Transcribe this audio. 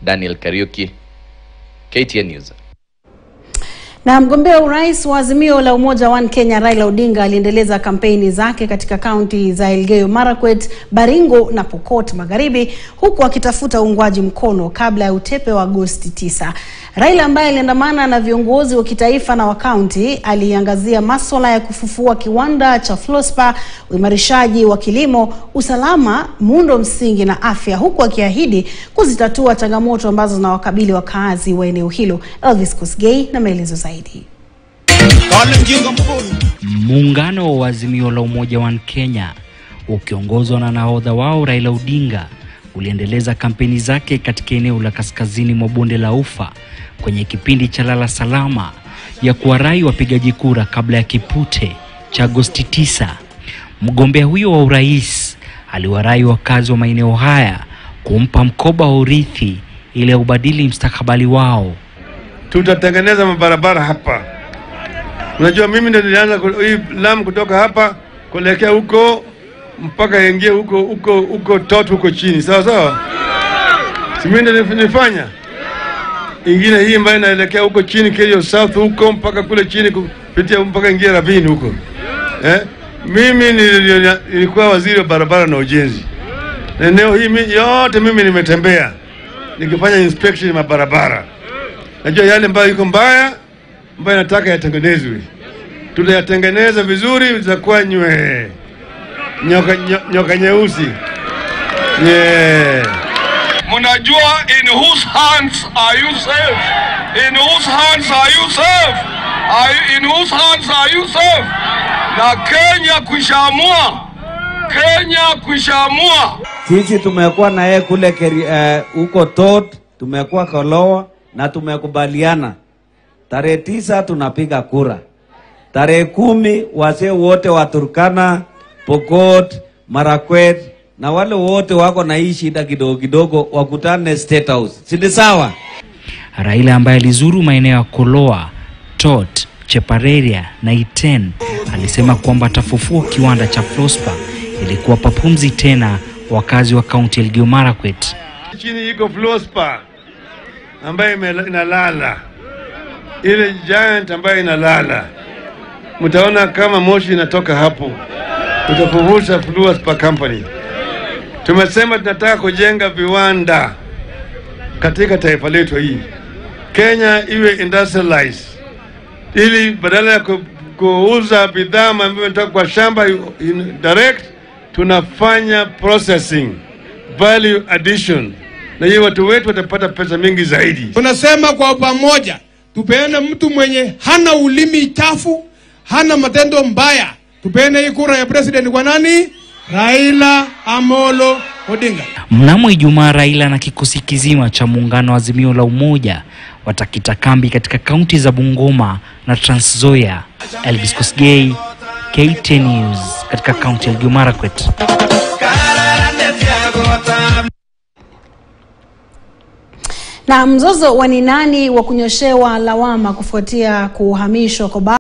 Daniel Kariuki, KTN News. Na mgombea urais wa Azimio la Umoja One Kenya Raila Odinga aliendeleza kampeni zake katika kaunti za Elgeyo Marakwet, Baringo na Pokot Magharibi huku akitafuta uungwaji mkono kabla ya utepe wa Agosti 9. Raila ambaye aliandamana na viongozi wa kitaifa na wa kaunti aliangazia masuala ya kufufua kiwanda cha Flospa, uimarishaji wa kilimo, usalama, muundo msingi na afya huku akiahidi kuzitatua changamoto ambazo zinawakabili wakazi wa eneo hilo. Elvis Kosgei na maelezo zaidi. Muungano wa Azimio la Umoja One Kenya ukiongozwa na nahodha wao Raila Odinga uliendeleza kampeni zake katika eneo la kaskazini mwa bonde la Ufa kwenye kipindi cha lala salama ya kuwarai wapigaji kura kabla ya kipute cha Agosti 9. Mgombea huyo wa urais aliwarai wakazi wa maeneo haya kumpa mkoba wa urithi ili aubadili mstakabali wao. tutatengeneza mabarabara hapa. Unajua, mimi ndio nilianza ku- hii Lamu kutoka hapa kuelekea huko mpaka ingie huko huko huko tot huko chini, sawa sawa, si mimi ndio nilifanya ingine hii ambayo inaelekea huko chini Kerio South huko mpaka kule chini kupitia mpaka ingie Ravine huko eh? Mimi nili- nilikuwa waziri wa barabara na ujenzi, na eneo hii mi- yote mimi nimetembea nikifanya inspection ya mabarabara najua yale ambayo iko mbaya ambayo nataka yatengenezwe, tutayatengeneza vizuri, zitakuwa nywe nyoka, nyo- nyoka nyeusi yeah. Mnajua in whose hands are you safe? In whose hands are you safe? Are you, in whose hands are you safe? Na Kenya kushamua, Kenya kushamua. Sisi tumekuwa na yeye kule keri- eh, huko Tot, tumekuwa Kolowa na tumekubaliana tarehe tisa tunapiga kura, tarehe kumi wazee wote wa Turkana, Pokot, Marakwet na wale wote wako na hii shida kidogo kidogo wakutane State House, si ni sawa? Raila ambaye alizuru maeneo ya Koloa, Tot, Chepareria na Iten alisema kwamba atafufua kiwanda cha Flospa ili kuwapa pumzi tena wakazi wa kaunti ya Elgeyo Marakwet. Chini iko Flospa ambayo ime- inalala, ile giant ambayo inalala, mtaona kama moshi inatoka hapo, tutafufusha Flospa company. Tumesema tunataka kujenga viwanda katika taifa letu hii, Kenya iwe industrialized, ili badala ya ku, kuuza bidhaa ambayo inatoka kwa shamba in, direct, tunafanya processing value addition, na hiyo watu wetu watapata pesa mingi zaidi. Tunasema kwa pamoja tupeane mtu mwenye hana ulimi chafu, hana matendo mbaya. Tupeane hii kura ya president kwa nani? Raila Amolo Odinga. Mnamo Ijumaa, Raila na kikosi kizima cha muungano wa Azimio la Umoja watakita kambi katika kaunti za Bungoma na Trans Nzoia. Elvis Kosgei, KTN News, katika kaunti ya Elgeyo Marakwet. Na mzozo wa ni nani wa kunyoshewa lawama kufuatia kuhamishwa kwa